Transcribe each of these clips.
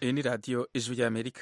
iyi ni radiyo ijwi ry'amerika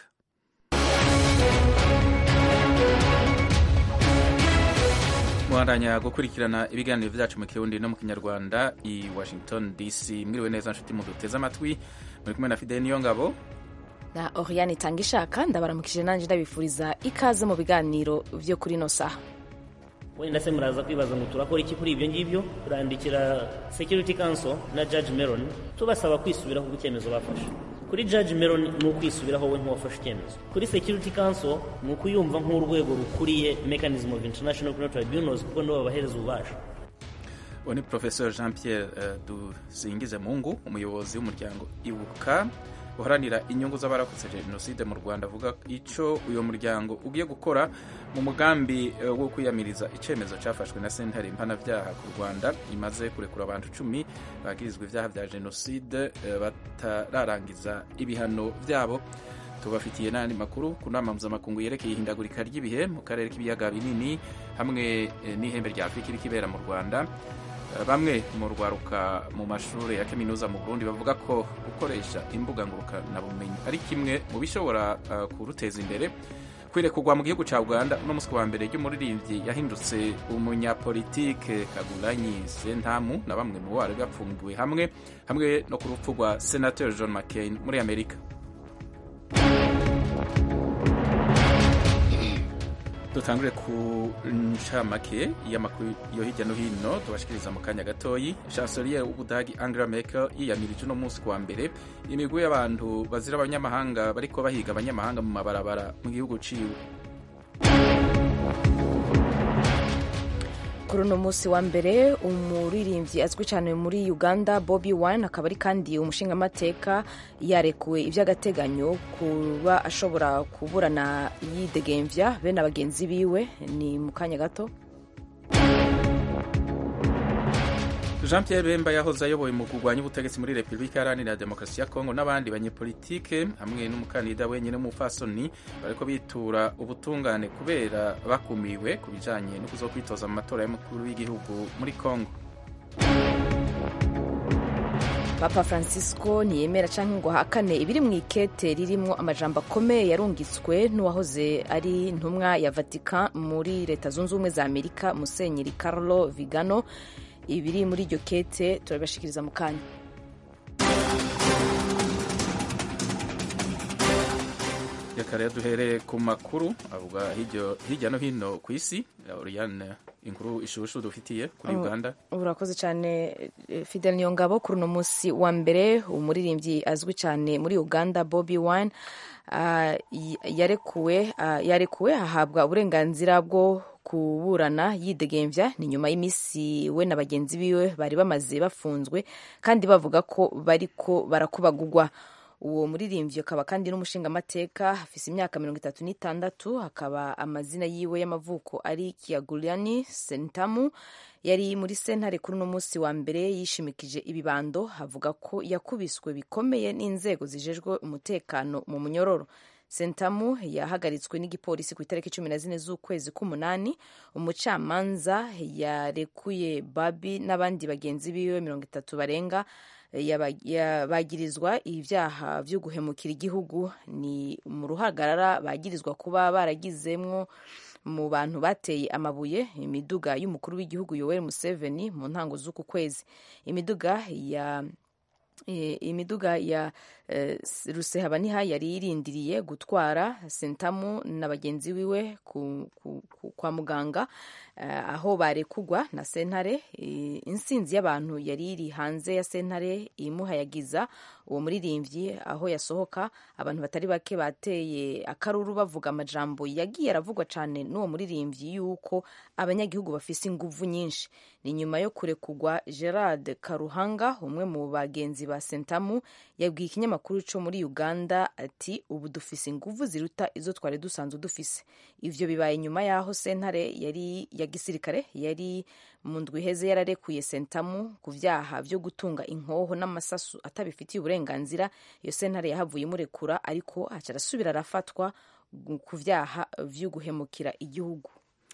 muhandanya gukurikirana ibiganiro byacu mu kirundi no mu kinyarwanda i washington dc mwiriwe neza nshuti muduteze amatwi muri kumwe na fideli niyo ngabo na oriane itanga ishaka ndabaramukije nanjye ndabifuriza ikaze mu biganiro byo kuri ino saha wenda se muraza kwibaza ngo turakora iki kuri ibyo ngibyo turandikira security council na judge meron tubasaba kwisubiraho ku icyemezo bafashe kuri judge meron ni ukwisubiraho we nk'uwafashe icyemezo kuri security council ni ukuyumva nk'urwego rukuriye mechanism of international criminal tribunals kuko nibo babahereza ububasha uwo ni professeur jean pierre uh, dusingize mungu umuyobozi w'umuryango ibuka uharanira inyungu z'abarokotse jenoside mu rwanda avuga icyo uyu muryango ugiye gukora mu mugambi wo kwiyamiriza icyemezo cyafashwe na sentare mpanabyaha ku rwanda imaze kurekura abantu icumi bagirizwa ibyaha bya jenoside batararangiza ibihano byabo tubafitiye n'andi makuru ku nama mpuzamakungu yerekeye ihindagurika ry'ibihe mu karere k'ibiyaga binini hamwe n'ihembe rya afurika iri kibera mu rwanda bamwe mu rwaruka mu mashuri ya kaminuza mu burundi bavuga ko gukoresha imbuga ngurukanabumenyi ari kimwe mu bishobora uh, kuruteza imbere kwirekugwa mu gihugu cya uganda uno munsi wa mbere ry'umuririmbyi yahindutse umunyapolitike kagulanyi sentamu na bamwe mu bari bapfungiwe hamwe hamwe no ku rupfu rwa senateur john mccain muri amerika dutangure ku ncamake y'amakuru yo hirya no hino tubashikiriza mu kanya gatoyi chancelier w'ubudagi angela merkel yiyamirije uno munsi kuwa mbere imigwi y'abantu bazira abanyamahanga bariko bahiga abanyamahanga mu mabarabara mu gihugu ciwe kuri uno munsi wa mbere umuririmbyi azwi cyane muri uganda bobi wine akaba ari kandi umushingamateka yarekuwe iby'agateganyo kuba ashobora kuburana yidegemvya bene abagenzi biwe ni mu kanya gato jean pierre bemba yahoze ayoboye mu kurwanya ubutegetsi muri repubulika iharanira demokarasi ya kongo n'abandi banyepolitike hamwe n'umukandida wenyine w'umupfasoni bariko bitura ubutungane kubera bakumiwe ku bijanye no kuzokwitoza mu matora y'umukuru w'igihugu muri kongo papa francisco ntiyemera canke ngo ahakane ibiri mu ikete ririmwo amajambo akomeye yarungitswe n'uwahoze ari intumwa ya vatican muri leta zunze ubumwe za amerika musenyeri carlo vigano ibiri muri iryo kete turabibashikiriza mu kanya reka rero duhere ku makuru avuga hirya no hino ku isi oriane inkuru ishushu dufitiye kuri uganda urakoze cyane fidel niyongabo kuri uno munsi wa mbere umuririmbyi azwi cyane muri uganda bobi wine yarekuwe yarekuwe ahabwa uburenganzira bwo kuburana yidegemvya ni nyuma y'iminsi we na bagenzi biwe bari bamaze bafunzwe kandi bavuga ko bariko barakubagugwa uwo muririmbyi akaba kandi n'umushingamateka afise imyaka mirongo itatu n'itandatu akaba amazina yiwe y'amavuko ari kiaguriani sentamu yari muri sentare kuri uno munsi wa mbere yishimikije ibibando avuga ko yakubiswe bikomeye n'inzego zijejwe umutekano mu munyororo sentamu yahagaritswe n'igipolisi ku itariki cumi na zine z'ukwezi k'umunani umucamanza yarekuye babi n'abandi bagenzi biwe mirongo itatu barenga bagirizwa ibyaha byo guhemukira igihugu ni mu ruhagarara bagirizwa kuba baragizemwo mu bantu bateye amabuye imiduga y'umukuru w'igihugu yoweri museveni mu ntango z'uku kwezi imiduga ya imiduga ya rusehabaniha yari irindiriye gutwara sentamu na bagenzi wiwe kwa muganga aho barekugwa na sentare insinzi y'abantu yari iri hanze ya sentare imuhayagiza uwo muririmbyi aho yasohoka abantu batari bake bateye akaruru bavuga amajambo yagiye aravugwa cyane n'uwo muririmbyi yuko abanyagihugu bafise inguvu nyinshi ni nyuma yo kurekugwa gerard karuhanga umwe mu bagenzi ba sentamu yabwiye ikinyamakuru cyo muri uganda ati ubu dufise inguvu ziruta izo twari dusanzwe dufise ivyo bibaye nyuma y'aho sentare yari ya gisirikare yari mu ndwi iheze yararekuye sentamu ku vyaha vyo gutunga inkoho n'amasasu atabifitiye uburenganzira iyo sentare yahavuye imurekura ariko aca arasubira arafatwa ku vyaha vyo guhemukira igihugu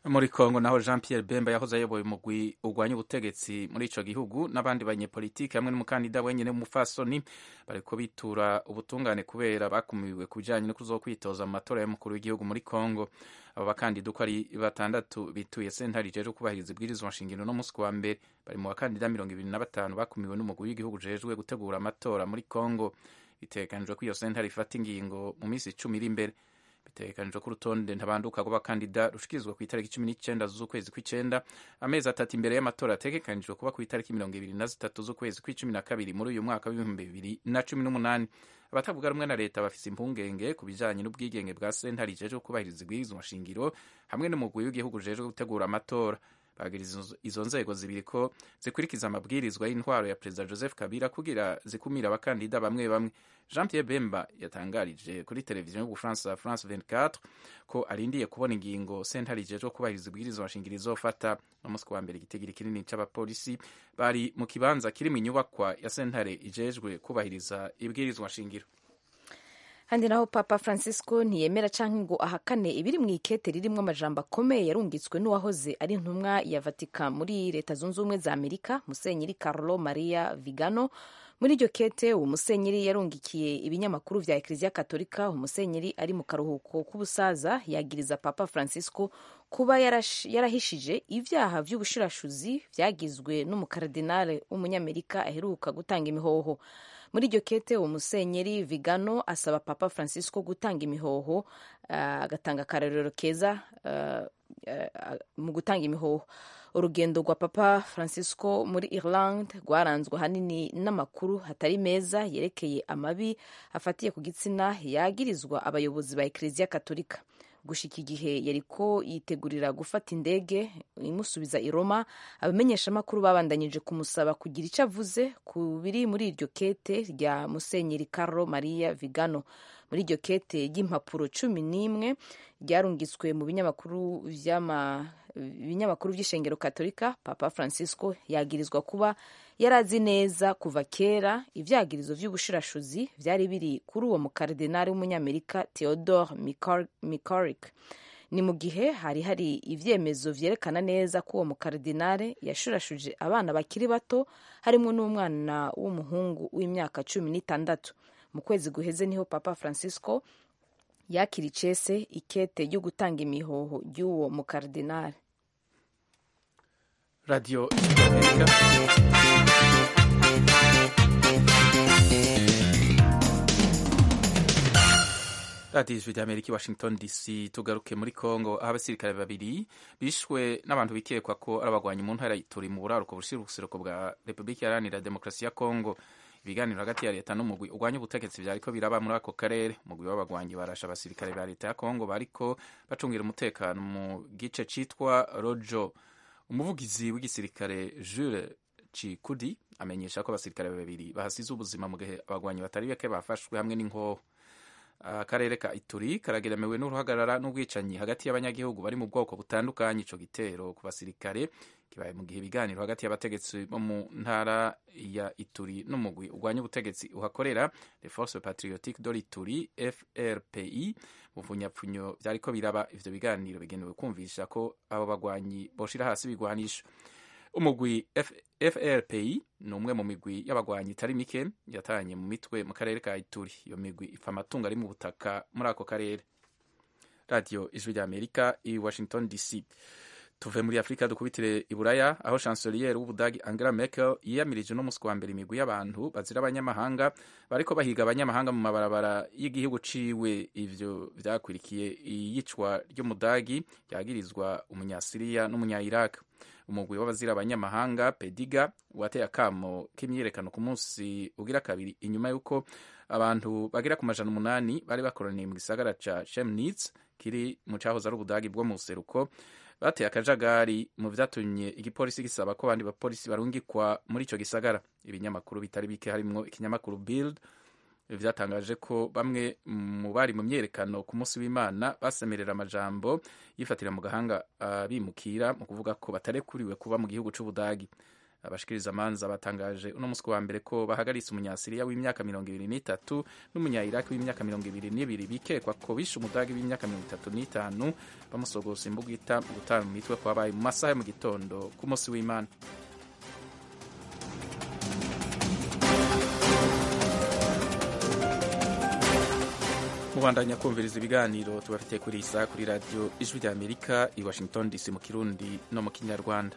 muri Kongo naho Jean Pierre Bemba yahoze ayoboye umugwi urwanya ubutegetsi muri ico gihugu n'abandi banyepolitiki hamwe n'umukandida wenyene w'umufasoni bariko bitura ubutungane kubera bakumiwe ku bijanye no kuzokwitoza mu matora y'umukuru w'igihugu muri Kongo abo bakandida uko ari batandatu bituye sentare ijejwe kubahiriza ibwirizwa nshingano no musi wa mbere bari mu bakandida mirongo ibiri na batanu bakumiwe n'umugwi w'igihugu ujejwe gutegura amatora muri Kongo bitegekanijwe ko iyo sentare ifata ingingo mu minsi icumi iri imbere bitegekanijwe ko urutonde ntabanduka rw'abakandida rushikirizwa ku itariki cumi n'icyenda z'ukwezi kw'icenda amezi atatu imbere y'amatora ategekanijwe kuba ku itariki mirongo ibiri na zitatu z'ukwezi kw'icumi na kabiri muri uyu mwaka w'ibihumbi bibiri na cumi n'umunani abatavuga rumwe na leta bafise impungenge ku bijanye n'ubwigenge bwa sentare ijejwe kubahiriza ibwirizwa nshingiro hamwe n'umugwi w'igihugu ujejwe gutegura amatora bagiriza izo nzego zibiri ko zikurikiza amabwirizwa y'intwaro ya perezida joseph kabila kugira zikumira abakandida bamwe bamwe jean pierre bemba yatangarije kuri televiziyo y'ubufaransa france 24 ko arindiye kubona ingingo sentare ijejwe kubahiriza ibwirizwa nshingiro izofata n'umunsi wa mbere igitigiri kinini c'abapolisi bari mu kibanza kiri mu nyubakwa ya sentare ijejwe kubahiriza ibwirizwa nshingiro handi naho papa francisco ntiyemera canke ngo ahakane ibiri mu ikete ririmwo amajambo akomeye yarungitswe n'uwahoze ari intumwa ya vatika muri leta zunze ubumwe za amerika musenyeri carlo maria vigano muri iryo kete uwo musenyeri yarungikiye ibinyamakuru vya ekleziya katolika umusenyeri ari mu karuhuko k'ubusaza yagiriza papa francisco kuba yarahishije ivyaha vy'ubushirashuzi vyagizwe n'umukaradinale w'umunyamerika aheruka gutanga imihoho muri iryo kete uwo musenyeri vigano asaba papa francisco gutanga imihoho agatanga uh, akarorero keza uh, uh, mu gutanga imihoho urugendo rwa papa francisco muri ireland rwaranzwe ahanini n'amakuru hatari meza yerekeye amabi afatiye ku gitsina yagirizwa abayobozi ba ekleziya katolika gushika igihe yariko yitegurira gufata indege imusubiza i Roma abamenyeshamakuru babandanyije kumusaba kugira icyo avuze ku biri muri iryo kete rya musenyeri Carlo Maria Vigano muri iryo kete ry'impapuro cumi n'imwe ryarungitswe mu binyamakuru vy'ama ibinyamakuru vy'ishengero katolika papa francisco yagirizwa kuba yarazi neza kuva kera ivyagirizo vy'ubushirashuzi vyari biri kuri uwo mukaridinari w'umunyamerika theodore micoric ni mu gihe hari hari ivyemezo vyerekana neza ko uwo mukaridinari yashurashuje abana bakiri bato harimwo n'umwana w'umuhungu w'imyaka cumi n'itandatu mu kwezi guheze niho papa francisco yakira icese ikete ryo gutanga imihoho ry'uwo mukaridinari radiyo amerika radiyo ijwi ry'amerika i washington dc tugaruke muri congo aho abasirikare babiri bishwe n'abantu bikekwa ko ari abagwanyi mu ntara turi mu buraruko bushira ubuseruko bwa repubulika iharanira demokarasi ya congo ibiganiro hagati ya leta n'umugwi urwanya ubutegetsi vyariko biraba muri ako karere umugwi w'abagwanyi barasha abasirikare ba leta ya congo bariko bacungira umutekano mu gice citwa rojo umuvugizi w'igisirikare jules cikudi amenyesha ko abasirikare babiri bahasize ubuzima mu gihe abagwanyi batari bake bafashwe hamwe n'inkoho akarere ka ituri karageremewe n'uruhagarara n'ubwicanyi hagati y'abanyagihugu bari mu bwoko butandukanye ico gitero ku basirikare kibaye mu gihe ibiganiro hagati y'abategetsi bo mu ntara ya ituri n'umugwi urwanya ubutegetsi uhakorera le force patriotique de l'ituri frpi muvunyafunyo vyariko biraba ivyo biganiro bigenewe kumvisha ko abo bagwanyi boshira hasi ibigwanisho umugwi frpi ni umwe mu migwi y'abagwanyi itari mike yatanye mu mitwe mu karere ka ituri iyo migwi ipfa amatungo ari mu butaka muri ako karere radiyo ijwi rya amerika i washington dc tuve muri afurika dukubitire i buraya aho chancelier w'ubudagi angela merkel yiyamirije no musi wa mbere imigwi y'abantu bazira abanyamahanga bariko bahiga abanyamahanga mu mabarabara y'igihugu ciwe ivyo vyakurikiye iyicwa ry'umudagi yagirizwa umunyasiriya n'umunya-iraq umugwi w'abazira abanyamahanga pediga wateye akamo k'imyiyerekano ku munsi ugira kabiri inyuma y'uko abantu bagera ku majana umunani bari bakoraniye mu gisagara ca chemnitz kiri mu cahoze ari ubudagi bwo mu buseruko bateye akajagari mu vyatumye igipolisi gisaba ko abandi bapolisi barungikwa muri ico gisagara ibinyamakuru bitari bike harimwo ikinyamakuru bild vyatangaje ko bamwe mu bari mu myerekano ku munsi w'imana basemerera amajambo yifatira mu gahanga abimukira mu kuvuga ko batarekuriwe kuba mu gihugu c'ubudagi abashikiriza amanza batangaje uno musi wa mbere ko bahagaritse umunyasiriya w'imyaka mirongo ibiri n'itatu n'umunya-iraki w'imyaka mirongo ibiri n'ibiri bikekwa ko bishe umudagi w'imyaka mirongo itatu n'itanu bamusogosa imbugita mu gutanga mu mitwe kwabaye mu masaha yo mu gitondo ku munsi w'imana mubandanya kumviriza ibiganiro tubafitiye kuri iyi saha kuri radiyo ijwi rya amerika i washington dc mu kirundi no mu kinyarwanda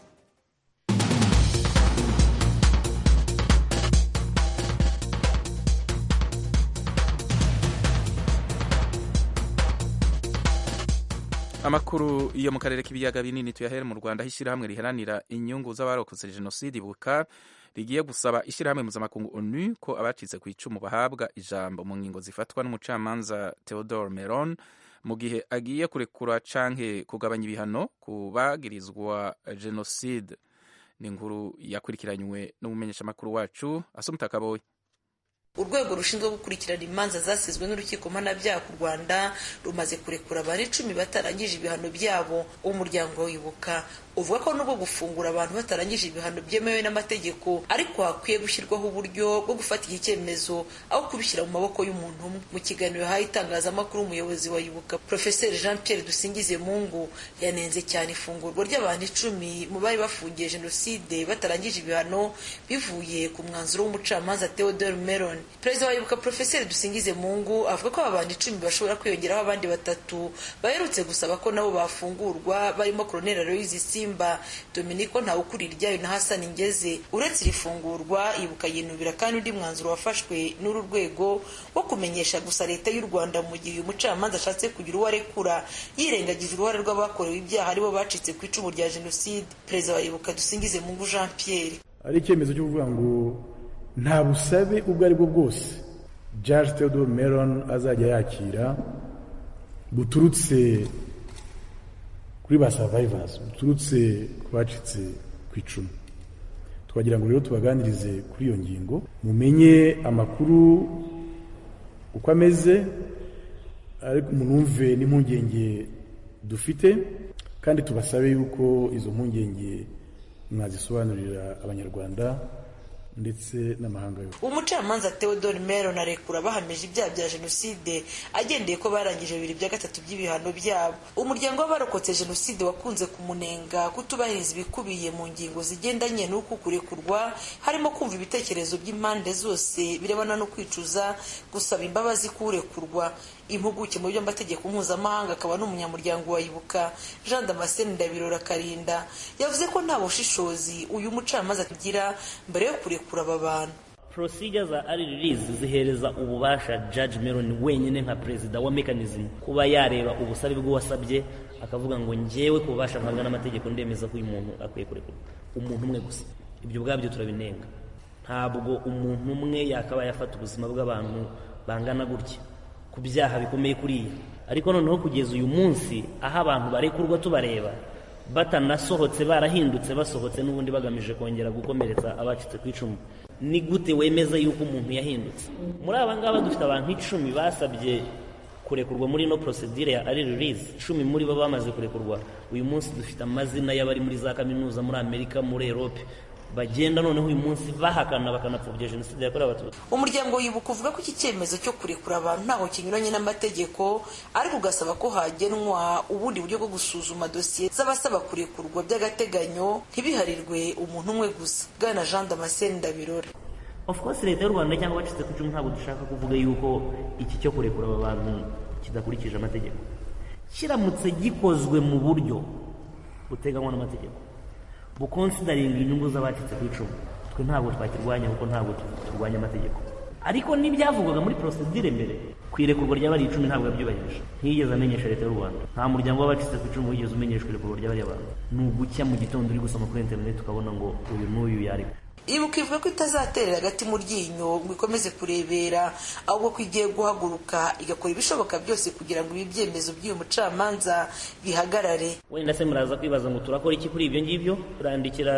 amakuru yo mu karere k'ibiyaga binini tuyahere mu rwanda aho ishyirahamwe riharanira inyungu z'abarokotse jenoside ibuka rigiye gusaba ishyirahamwe mpuzamakungu onu ko abacitse ku icumu bahabwa ijambo mu ngingo zifatwa n'umucamanza theodore meron mu gihe agiye kurekura canke kugabanya ibihano ku bagirizwa jenoside ni inkuru yakurikiranywe n'umumenyeshamakuru wacu asumutakaboye urwego rushinzwe gukurikirana imanza zasizwe n'urukiko mpanabyaha ku rwanda rumaze kurekura abantu icumi batarangije ibihano byabo umuryango wibuka uvuga ko nubwo gufungura abantu batarangije ibihano byemewe n'amategeko ariko hakwiye gushyirwaho uburyo bwo gufata iki cyemezo aho kubishyira mu maboko y'umuntu umwe mu kiganiro yahaye itangazamakuru umuyobozi wa yibuka profeseri jean pierre dusingize mungu yanenze cyane ifungurwa ry'abantu icumi mu bari bafungiye jenoside batarangije ibihano bivuye ku mwanzuro w'umucamanza theodore meron perezida wa yibuka profeseri dusingize mungu avuga ko aba bantu icumi bashobora kwiyongeraho abandi batatu baherutse gusaba ko nabo bafungurwa barimo koroneli aloyizi simba dominiko ntawukuriye iryayo na hasani ngeze uretse iri fungurwa yibuka yinubira kandi undi mwanzuro wafashwe n'uru rwego wo kumenyesha gusa leta y'u rwanda mu gihe uyu mucamanza ashatse kugira uwo arekura yirengagije uruhare rw'abakorewe ibyaha aribo bacitse ku icumu rya jenoside perezida wa yibuka dusingize mungu jean pierre ari icyemezo cyo kuvuga ngo nta busabe ubwo ari bwo bwose Judge Theodore Meron azajya yakira buturutse kuri ba survivors buturutse ku bacitse ku icumu twagira ngo rero tubaganirize kuri iyo ngingo mumenye amakuru uko ameze ariko munumve n'impungenge dufite kandi tubasabe yuko izo mpungenge mwazisobanurira abanyarwanda ndetse n'amahanga yose umucamanza theodore meron arekura bahamije ibyaha bya jenoside agendeye ko barangije bibiri bya gatatu by'ibihano byabo umuryango w'abarokotse jenoside wakunze kumunenga kutubahiriza ibikubiye mu ngingo zigendanye n'uku kurekurwa harimo kumva ibitekerezo by'impande zose birebana no kwicuza gusaba imbabazi k'urekurwa impuguke mu by'amategeko mpuzamahanga akaba n'umunyamuryango wa ibuka jean damascene ndabirora karinda yavuze ko nta bushishozi uyu mucamanza agira mbere yo kurekura aba bantu procedure za ari release zihereza ububasha judge meron wenyine nka perezida wa mechanism kuba yareba ubusabe bw'uwasabye akavuga ngo njyewe ku bubasha mpabwa n'amategeko ndemeza ko uyu muntu akwiye kurekurwa umuntu umwe gusa ibyo ubwabyo turabinenga ntabwo umuntu umwe yakaba yafata ubuzima bw'abantu bangana gutya ku byaha bikomeye kuriya ariko noneho kugeza uyu munsi aho abantu barekurwa tubareba batanasohotse barahindutse basohotse n'ubundi bagamije kongera gukomeretsa abacitse ku icumu ni gute wemeza yuko umuntu yahindutse muri aba ngaba dufite abantu icumi basabye kurekurwa muri ino porosedire ya ari release icumi muri bo bamaze kurekurwa uyu munsi dufite amazina y'abari muri za kaminuza muri amerika muri erope bagenda noneho uyu munsi bahakana bakanapfobya jenoside yakorewe abatutsi umuryango wibuka uvuga ko iki cyemezo cyo kurekura abantu ntaho kinyuranye n'amategeko ariko ugasaba ko hagenwa ubundi buryo bwo gusuzuma dosiye z'abasaba kurekurwa by'agateganyo ntibiharirwe umuntu umwe gusa bwana jean damascene ndabirora of course leta y'u rwanda cyangwa abacitse ku icumu ntabwo dushaka kuvuga yuko iki cyo kurekura aba bantu kidakurikije amategeko kiramutse gikozwe mu buryo buteganywa n'amategeko bukonsidaringa inyungu z'abacitse ku icumu twe ntabwo twakirwanya kuko ntabwo turwanya amategeko ariko n'ibyavugwaga muri porosedire mbere ku irekurwa ry'abari icumi ntabwo yabyubahirije ntiyigeze amenyesha leta y'u rwanda nta muryango w'abacitse ku icumu wigeze umenyeshwa irekurwa ry'abari abantu ni ugucya mu gitondo uri gusoma kuri interineti ukabona ngo uyu n'uyu yareka ibuka ivuga ko itazaterera agati mu ryinyo ngo ikomeze kurebera ahubwo ko igiye guhaguruka igakora ibishoboka byose kugira ngo ibi byemezo by'uyu mucamanza bihagarare wenda se muraza kwibaza ngo turakora iki kuri ibyo ngibyo turandikira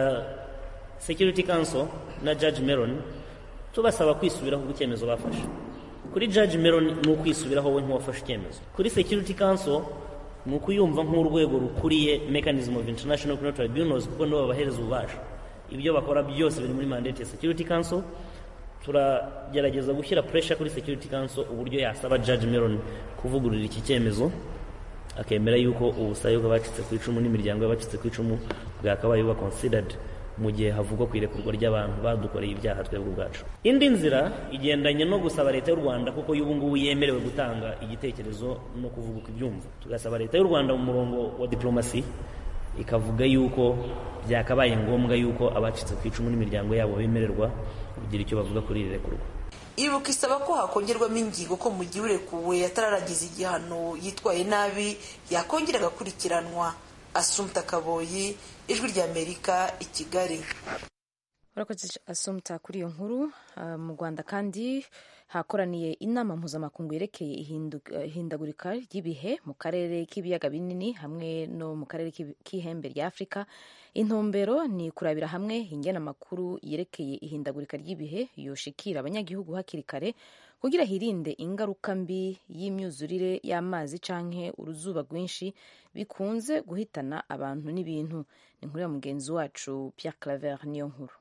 security council na judge meron tubasaba kwisubiraho ku cyemezo bafashe kuri judge meron ni ukwisubiraho we nk'uwafashe icyemezo kuri security council ni ukuyumva nk'urwego rukuriye mechanism of international criminal tribunals kuko nibo babahereza ububasha ibyo bakora byose biri muri mandate ya security council turagerageza gushyira pressure kuri security council uburyo yasaba judge meron kuvugurura iki cyemezo akemera yuko ubusabe bw'abacitse ku icumu n'imiryango y'abacitse ku icumu bwakabaye buba considered mu gihe havugwa ku irekurwa ry'abantu badukoreye ibyaha twebwe ubwacu indi nzira igendanye no gusaba leta y'u rwanda kuko y'ubu ngubu yemerewe gutanga igitekerezo no kuvuga uko ibyumva tugasaba leta y'u rwanda mu murongo wa diplomasi ikavuga yuko byakabaye ngombwa yuko abacitse ku icumu n'imiryango yabo bemererwa kugira icyo bavuga kuri iri rekurwa ibuka isaba ko hakongerwamo ingingo ko mu gihe urekuwe atararagize igihano yitwaye nabi yakongera agakurikiranwa asumta kaboyi ijwi ry'amerika i kigali urakoze asumta kuri iyo nkuru mu rwanda kandi hakoraniye inama mpuzamakungu yerekeye ihindagurika ry'ibihe mu karere k'ibiyaga binini hamwe no mu karere k'ihembe rya afurika intumbero ni kurabira hamwe ingena amakuru yerekeye ihindagurika ry'ibihe yoshikira abanyagihugu hakiri kare kugira hirinde ingaruka mbi y'imyuzurire y'amazi canke uruzuba rwinshi bikunze guhitana abantu n'ibintu ni inkuru ya mugenzi wacu Pierre Claver niyo nkuru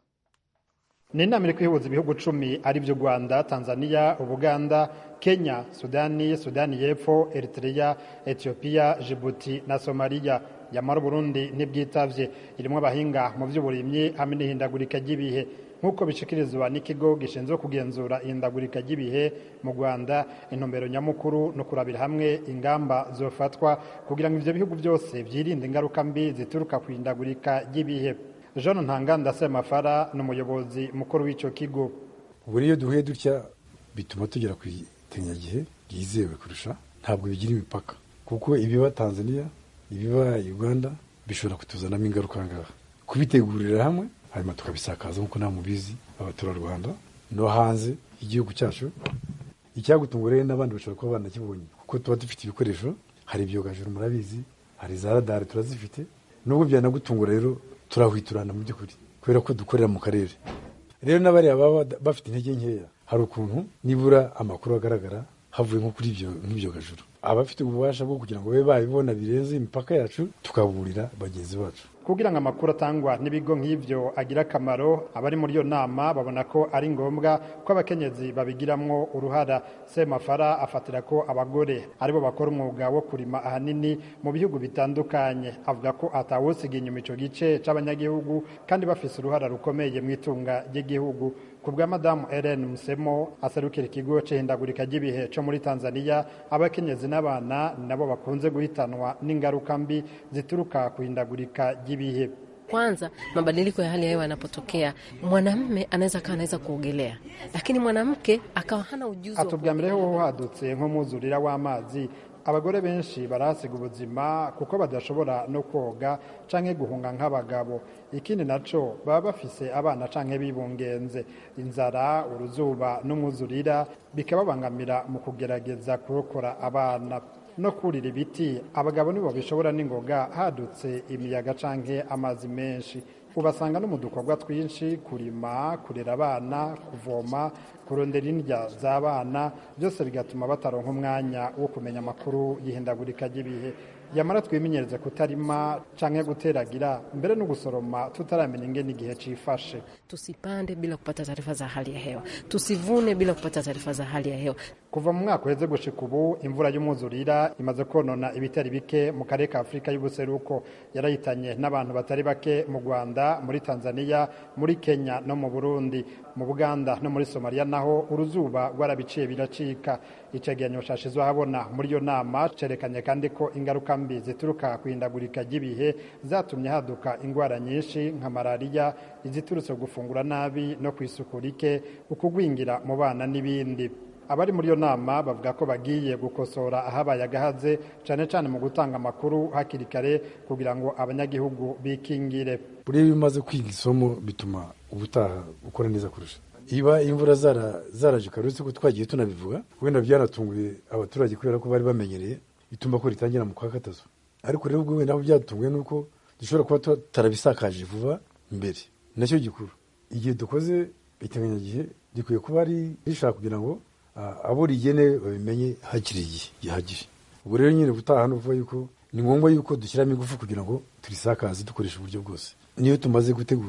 ni inama iri kwihuza ibihugu cumi ari byo rwanda tanzania ubuganda kenya sudani sudani y'epfo eritrea etiyopiya jibuti na somaliya yamara uburundi ntibwitavye irimo abahinga mu by'uburimyi hamwe n'ihindagurika ry'ibihe nk'uko bishikirizwa n'ikigo gishinzwe kugenzura ihindagurika ry'ibihe mu rwanda intumbero nyamukuru no kurabira hamwe ingamba zofatwa kugira ngo ivyo bihugu byose vyirinde ingaruka mbi zituruka ku ihindagurika ry'ibihe jean ntanganda semafara ni umuyobozi mukuru w'icyo kigo buri iyo duhuye dutya bituma tugera ku itenyagihe ryizewe kurusha ntabwo bigira imipaka kuko ibiba tanzania ibiba uganda bishobora kutuzanamo ingaruka ngaha kubitegurira hamwe hanyuma tukabisakaza nk'uko nta mubizi abaturarwanda no hanze igihugu cyacu icyagutunga rero n'abandi bashobora kuba banakibonye kuko tuba dufite ibikoresho hari ibyogajuru murabizi hari za radari turazifite nubwo byanagutungura rero turahwiturana mu by'ukuri kubera ko dukorera mu karere rero n'abariya baba bafite intege nkeya hari ukuntu nibura amakuru agaragara havuye nko kuri ibyo nk'ibyogajuru abafite ububasha bwo kugira ngo babe babibona birenze imipaka yacu tukaburira bagenzi bacu kugira ngo amakuru atangwa n'ibigo nk'ibyo agira akamaro abari muri iyo nama babona ko ari ngombwa ko abakenyezi babigiramwo uruhara semafara afatira ko abagore aribo bakora umwuga wo kurima ahanini mu bihugu bitandukanye avuga ko atawusiga inyuma ico gice c'abanyagihugu kandi bafise uruhara rukomeye mu itunga ry'igihugu ku bwa madamu Ellen Musemo aserukira ikigo c'ihindagurika ry'ibihe co muri Tanzania abakenyezi n'abana nabo bakunze guhitanwa n'ingaruka mbi zituruka ku ihindagurika ry'ibihe. Kwanza, mabadiliko ya hali ya hewa yanapotokea, mwanamme anaweza akawa anaweza kuogelea, lakini mwanamke akawa hana ujuzi. Atubwa mbere ho hadutse nk'umwuzurira w'amazi abagore benshi barahasiga ubuzima kuko badashobora no koga canke guhunga nk'abagabo ikindi naco baba bafise abana canke bibungenze inzara uruzuba n'umwuzurira bikababangamira mu kugerageza kurokora abana no kurira ibiti abagabo nibo bishobora n'ingoga hadutse imiyaga canke amazi menshi ubasanga no mu dukorwa twinshi kurima kurera abana kuvoma kurondera indya z'abana byose bigatuma bataronka umwanya wo kumenya amakuru y'ihindagurika ry'ibihe yamara twimenyereze kutarima canke guteragira mbere no gusoroma tutaramenya ingene igihe cifashe Tusipande bila kupata taarifa za hali ya hewa, tusivune bila kupata taarifa za hali ya hewa. kuva mu mwaka uheze gushika ubu imvura y'umwuzurira imaze konona ibitari bike mu karere ka afurika y'ubuseruko yarahitanye n'abantu batari bake mu rwanda muri tanzania muri kenya no mu burundi mu buganda no muri somaliya naho uruzuba rwarabiciye biracika icegeranyo cashizwe ahabona muri iyo nama cerekanye kandi ko ingaruka mbi zituruka ku ihindagurika ry'ibihe zatumye haduka ingwara nyinshi nka malariya iziturutse gufungura nabi no ku isuku rike ukugwingira mu bana n'ibindi abari muri iyo nama bavuga ko bagiye gukosora ahabaye agahaze cyane cyane mu gutanga amakuru hakiri kare kugira ngo abanyagihugu bikingire buriya iyo umaze kwiga isomo bituma ubutaha ukora neza kurusha iba imvura zaraje kare uretse ko twagiye tunabivuga wenda byanatunguye abaturage kubera ko bari bamenyereye bituma ko ritangira mu kwa gatatu ariko rero ubwo wenda aho byatunguye ni uko dushobora kuba tutarabisakaje vuba mbere nacyo gikuru igihe dukoze iteganyagihe gikwiye kuba ari rishaka kugira ngo abo rigene babimenye hakiri igihe gihagije ubwo rero nyine gutaha ni ukuvuga yuko ni ngombwa yuko dushyiramo ingufu kugira ngo turisakaze dukoresha uburyo bwose niyo tumaze gutegura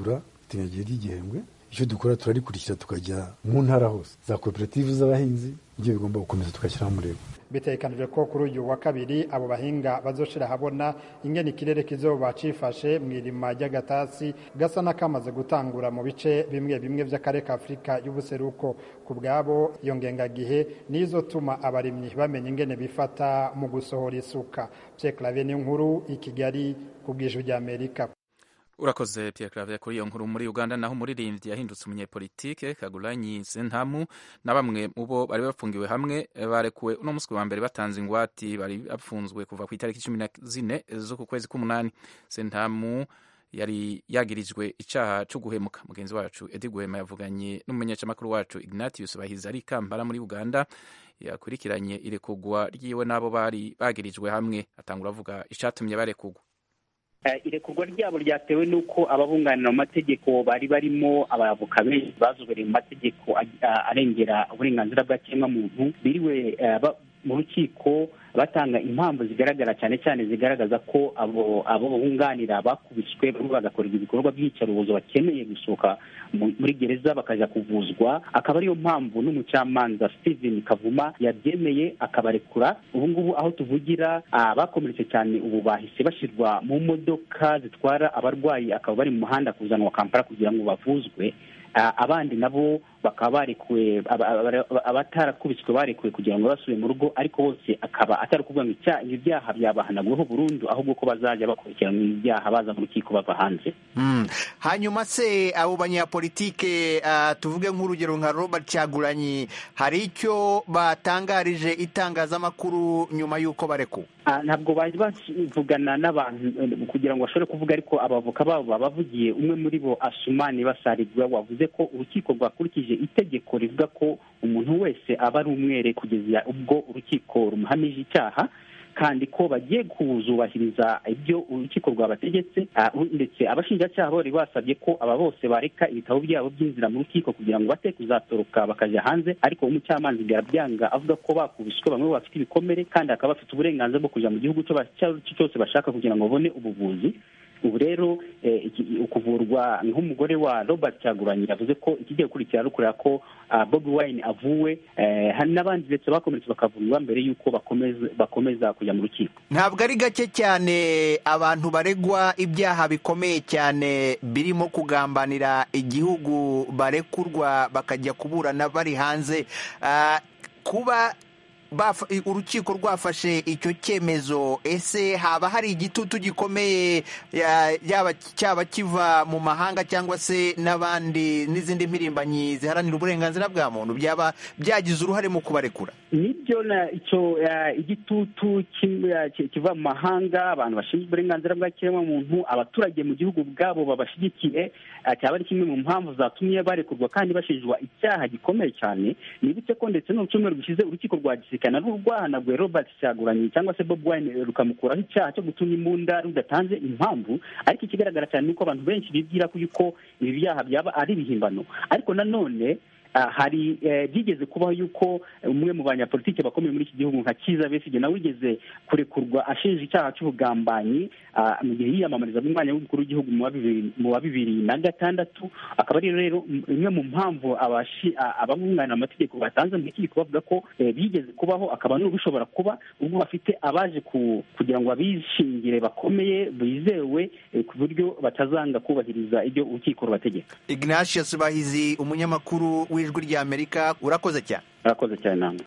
itenyagihe ry'igihembwe icyo dukora turarikurikira tukajya mu ntara hose za koperative z'abahinzi ibyo bigomba gukomeza tugashyiraho umurego bitegekanijwe ko kuri uyu wa kabiri abo bahinga bazoshira habona ingene ikirere kizoba cifashe mu irima ry'agatasi gasa n'akamaze gutangura mu bice bimwe bimwe vy'akarere ka afurika y'ubuseruko ku bwabo iyo ngengagihe nizotuma abarimyi bamenya ingene bifata mu gusohora isuka Pierre Claver ni nkuru i Kigali ku bw'ijwi ry'Amerika urakoze Pierre Claver kuri iyo nkuru muri Uganda naho umuririmbyi yahindutse umunyepolitike Kagulanyi Sentamu na bamwe mu bo bari bafungiwe hamwe barekuwe uno munsi wa mbere batanze ingwati bari bafunzwe kuva ku itariki cumi na zine z'uku kwezi k'umunani Sentamu yari yagirijwe icyaha cyo guhemuka mugenzi wacu Edi Guhema yavuganye n'umumenyeshamakuru wacu Ignatius Bahizi ari Kampala muri Uganda yakurikiranye irekugwa ryiwe n'abo bari bagirijwe hamwe atangura avuga icyatumye barekugwa irekurwa ryabo ryatewe n'uko ababunganira mu mategeko bari barimo abavoka benshi bazobereye mu mategeko arengera uburenganzira bwa kiremwamuntu biriwe mu rukiko batanga impamvu zigaragara cyane cyane zigaragaza ko abo abo bunganira bakubiswe bamwe bagakorerwa ibikorwa by'iyicarubozo bakeneye gusohoka muri gereza bakajya kuvuzwa akaba ariyo mpamvu n'umucamanza Steven Kavuma yabyemeye akabarekura ubu ngubu aho tuvugira bakomeretse cyane ubu bahise bashyirwa mu modoka zitwara abarwayi akaba bari mu muhanda kuzanwa Kampala kugira ngo bavuzwe abandi nabo bakaba barekuwe abatarakubiswe barekuwe kugira ngo basubire mu rugo ariko bose akaba atari ukuvuga ngo ibi byaha byabahanagweho burundu ahubwo ko bazajya bakurikiranwa ibyaha baza mu rukiko bava hanze hanyuma se abo banyapolitike tuvuge nk'urugero nka robert cyaguranyi hari icyo batangarije itangazamakuru nyuma y'uko barekuwe ntabwo bari bavugana n'abantu kugira ngo bashobore kuvuga ariko abavoka babo babavugiye umwe muri bo asumani basarigwa wavuze ko urukiko rwakurikije itegeko rivuga ko umuntu wese aba ari umwere kugeza ubwo urukiko rumuhamije icyaha kandi ko bagiye kuzubahiriza ibyo urukiko rwabategetse ndetse abashinjacyaha bari basabye ko aba bose bareka ibitabo byabo by'inzira mu rukiko kugira ngo bate kuzatoroka bakajya hanze ariko umucamanza birabyanga avuga ko bakubiswe bamwe bafite ibikomere kandi bakaba bafite uburenganzira bwo kujya mu gihugu icyo cyose bashaka kugira ngo babone ubuvuzi ubu rero ukuvurwa nk'umugore wa robert cyaguranyi yavuze ko ikigiye gukurikira ari ukureba ko bobi wine avuwe hari n'abandi ndetse bakomeretse bakavurwa mbere y'uko bakomeza kujya mu rukiko ntabwo ari gake cyane abantu baregwa ibyaha bikomeye cyane birimo kugambanira igihugu barekurwa bakajya kuburana bari hanze kuba urukiko rwafashe icyo cyemezo ese haba hari igitutu gikomeye yaba cyaba kiva mu mahanga cyangwa se n'abandi n'izindi mpirimbanyi ziharanira uburenganzira bwa muntu byaba byagize uruhare mu kubarekura nibyo icyo igitutu kiva mu mahanga abantu bashinzwe uburenganzira bwa kiremwamuntu abaturage mu gihugu ubwabo babashyigikiye cyaba ari kimwe mu mpamvu zatumye barekurwa kandi bashinjwa icyaha gikomeye cyane nibutse ko ndetse no mu cyumweru gishize urukiko rwa gisirikare narwo rwahanaguye robert cyaguranyi cyangwa se bob wine rukamukuraho icyaha cyo gutuma imbunda rudatanze impamvu ariko ikigaragara cyane ni uko abantu benshi bibwira ko yuko ibi byaha byaba ari ibihimbano ariko nanone hari byigeze kubaho yuko umwe mu banyapolitiki bakomeye muri iki gihugu nka kiza besige nawe wigeze kurekurwa ashinja icyaha cy'ubugambanyi mu gihe yiyamamarizaga umwanya w'umukuru w'igihugu mu wa bibiri na gatandatu akaba ari rero imwe mu mpamvu abamwunganira amategeko batanze mu rukiko bavuga ko bigeze kubaho akaba n'ubishobora kuba ubwo bafite abaje kugira ngo abishingire bakomeye bizewe ku buryo batazanga kubahiriza ibyo urukiko rubategeka ignatius bahizi umunyamakuru w'ijwi ry'amerika urakoze cyane urakoze cyane namwe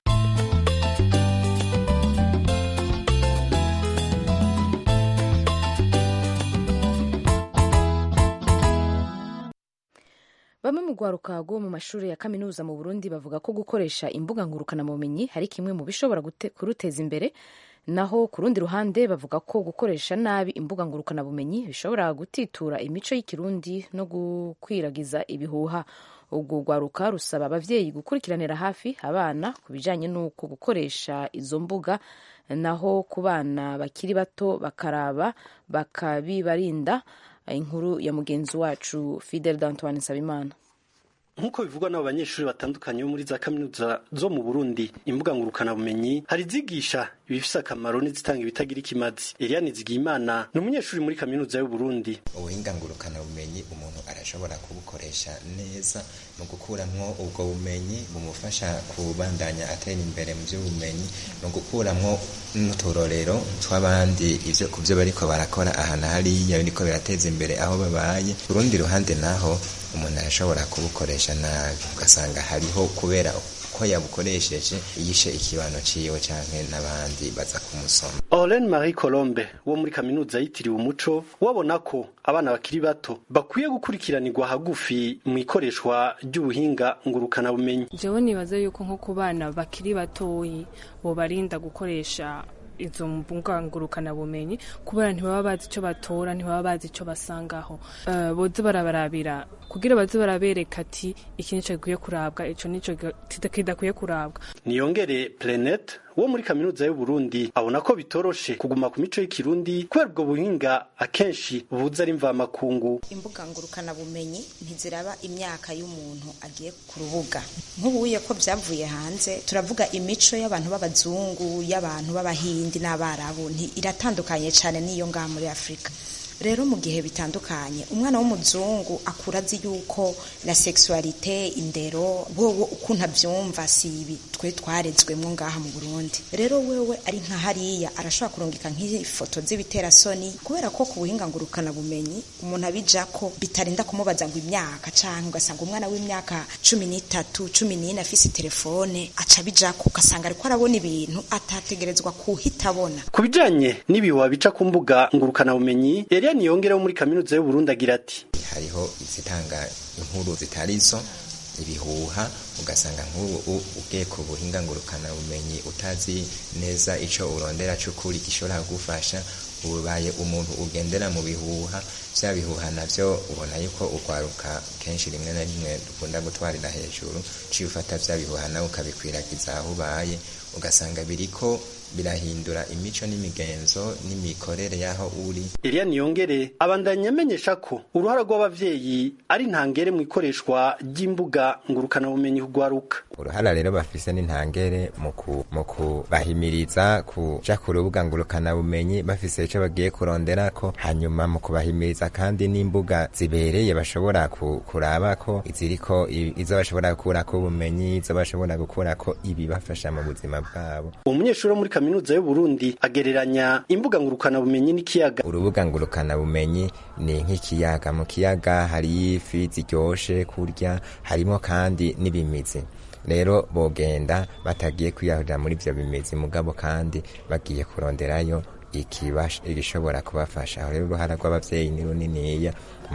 bamwe mu rwaruka rwo mu mashuri ya kaminuza mu burundi bavuga ko gukoresha imbuga ngurukanabumenyi hari kimwe mu bishobora kuruteza imbere naho ku rundi ruhande bavuga ko gukoresha nabi imbuga ngurukanabumenyi bishobora gutitura imico y'ikirundi no gukwiragiza ibihuha ubwo rwaruka rusaba ababyeyi gukurikiranira hafi abana ku bijyanye n'uko gukoresha izo mbuga naho ku bana bakiri bato bakaraba bakabibarinda inkuru ya mugenzi wacu fidel d'antoine nsabimana nk'uko bivugwa n'abo banyeshuri batandukanye bo muri za kaminuza zo mu burundi imbuga ngurukanabumenyi hari izigisha ibifise akamaro n'izitanga ibitagira ikimazi eliane zigiyimana ni umunyeshuri muri kaminuza y'uburundi ubuhinga ngurukanabumenyi umuntu arashobora kubukoresha neza mu gukuramwo ubwo bumenyi bumufasha kubandanya atera imbere mu by'ubumenyi no gukuramwo n'uturorero tw'abandi ivyo ku byo bariko barakora ahantu hariya biriko birateza imbere aho babaye urundi ruhande naho umuntu arashobora kubukoresha nabi ugasanga hariho kubera ko yabukoresheje yishe ikibano ciwe canke n'abandi baza kumusoma Olen Marie Colombe wo muri kaminuza yitiriwe umuco wabona ko abana bakiri bato bakwiye gukurikiranirwa hagufi mu ikoreshwa ry'ubuhinga ngurukana bumenyi jewe nibaza yuko nko ku bana bakiri batoyi bobarinda gukoresha izo mbungangurukana bumenyi kubera ntibaba bazi icyo batora ntibaba bazi icyo basangaho uh, boze barabarabira kugira baze barabereka ati iki nico gikwiye kurabwa ico nico kidakwiye kurabwa niyongere planet wo muri kaminuza y'u Burundi abona ko bitoroshe kuguma ku mico y'ikirundi kubera ubwo buhinga akenshi buza ari mvamakungu imbuga ngurukana bumenyi ntiziraba imyaka y'umuntu agiye ku rubuga nk'ubuye ko byavuye hanze turavuga imico y'abantu b'abazungu y'abantu b'abahindi n'abarabu iratandukanye cyane n'iyo ngaha muri afurika rero mu gihe bitandukanye umwana w'umuzungu akura azi yuko la sexualité indero wowe ukuntu abyumva si ibi twe twarezwemo ngaha mu Burundi rero wewe ari nka hariya arashobora kurungika nk'ifoto z'ibiterasoni kubera ko ku buhinga ngurukana bumenyi umuntu abija ko bitarinda kumubaza ngo imyaka cyangwa ugasanga umwana w'imyaka cumi n'itatu cumi n'ine afise telefone aca bija ko ugasanga ariko arabona ibintu atategerezwa kuhita abona ku bijanye n'ibihuha bica ku mbuga ngurukana bumenyi Eliane Niyongere wo muri kaminuza y'u Burundi agira ati hariho izitanga inkuru zitari zo ibihuha ugasanga nk'ubu ugiye ku buhinga ngurukana bumenyi utazi neza ico urondera c'ukuri gishobora kugufasha ubaye umuntu ugendera mu bihuha vya bihuha navyo ubona yuko urwaruka kenshi rimwe na rimwe dukunda gutwarira hejuru ciye ufata vya bihuha nawe ukabikwiragiza aho ubaye ugasanga biriko birahindura imico n'imigenzo n'imikorere y'aho uri Eliane Niyongere abandanya amenyesha ko uruhara rw'abavyeyi ari ntangere mu ikoreshwa ry'imbuga ngurukana bumenyi kugwaruka uruhara rero bafise n'intangere mu kubahimiriza kuja ku rubuga ngurukana bumenyi bafise ico bagiye kuronderako hanyuma mu kubahimiriza kandi n'imbuga zibereye bashobora kurabako iziriko izo bashobora gukurako ubumenyi izo bashobora gukurako ibibafasha mu buzima bwabo umunyeshuri wo muri kaminuza y'u Burundi agereranya imbuga ngurukana bumenyi n'ikiyaga urubuga ngurukana bumenyi ni nk'ikiyaga mu kiyaga hari ifi ziryoshe kurya harimo kandi n'ibimizi rero bogenda batagiye kwiyahurira muri ivyo bimizi mugabo kandi bagiye kuronderayo igishobora kubafasha aho rero uruhara rw'abavyeyi ni runiniya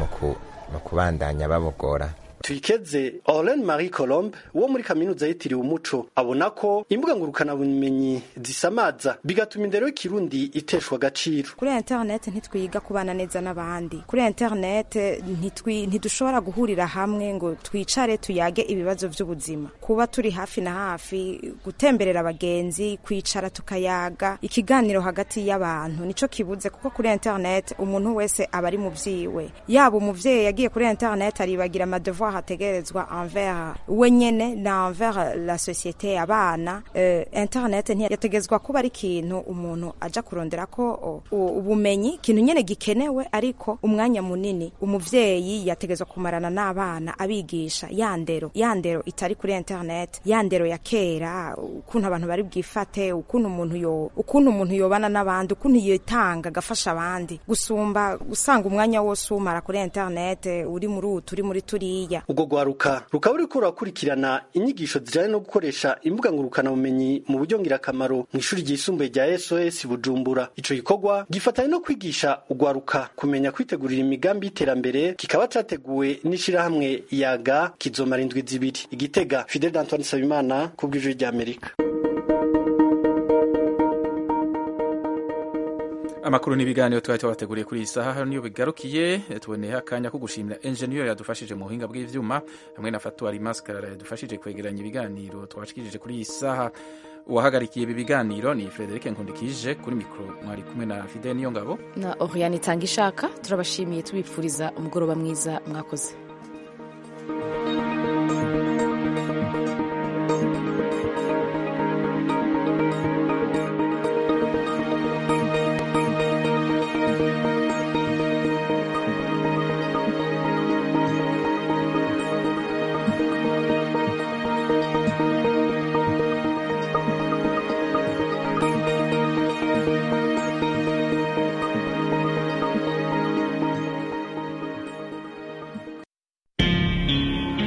mu kubandanya babogora tuyikeze Olen Marie Colombe wo muri kaminuza yitiriwe umuco abona ko imbuga ngurukana bumenyi zisamaza bigatuma indero y'ikirundi iteshwa agaciro kuri internet ntitwiga kubana neza n'abandi kuri internet ntitwi ntidushobora guhurira hamwe ngo twicare tuyage ibibazo by'ubuzima kuba turi hafi na hafi gutemberera abagenzi kwicara tukayaga ikiganiro hagati y'abantu nico kibuze kuko kuri internet umuntu wese aba ari mu vyiwe yaba umuvyeyi yagiye kuri internet aribagira amadevoir hategerezwa envers we nyene na envers la societe abana uh, internet ntiyategezwa kuba ari ikintu umuntu aja kurondera ko ubumenyi ikintu nyene gikenewe ariko umwanya munini umuvyeyi yategezwa kumarana n'abana abigisha yandero yandero itari kuri internet yandero ya kera ukuntu abantu bari bwifate ukuntu umuntu yo ukuntu umuntu yobana n'abandi ukuntu yitanga agafasha abandi gusumba usanga umwanya wose umara kuri internet uri muri utu uri muri turiya ubwo rwaruka rukaba ruriko rurakurikirana inyigisho zijanye no gukoresha imbuga ngurukana bumenyi mu buryo ngirakamaro mu ishuri ryisumbuye rya SOS Bujumbura ico gikorwa gifatanye no kwigisha urwaruka kumenya kwitegurira imigambi y'iterambere kikaba categuwe n'ishirahamwe yaga kizomara indwi zibiri igitega Fidel Antoine Sabimana kubw'ijwi rya Amerika amakuru n'ibiganiro twari tubateguriye kuri iyi saha hano niyo bigarukiye tuboneye akanya ko gushimira enjeniyeri yadufashije mu buhinga bw'ivyuma hamwe na fatuwari maskarara yadufashije kwegeranya ibiganiro twashikirije kuri iyi saha uwahagarikiye ibi biganiro ni Frederic Nkundikije kuri mikoro mwari kumwe na Fidel Niyongabo na Oriane Tangishaka turabashimiye tubipfuriza umugoroba mwiza mwakoze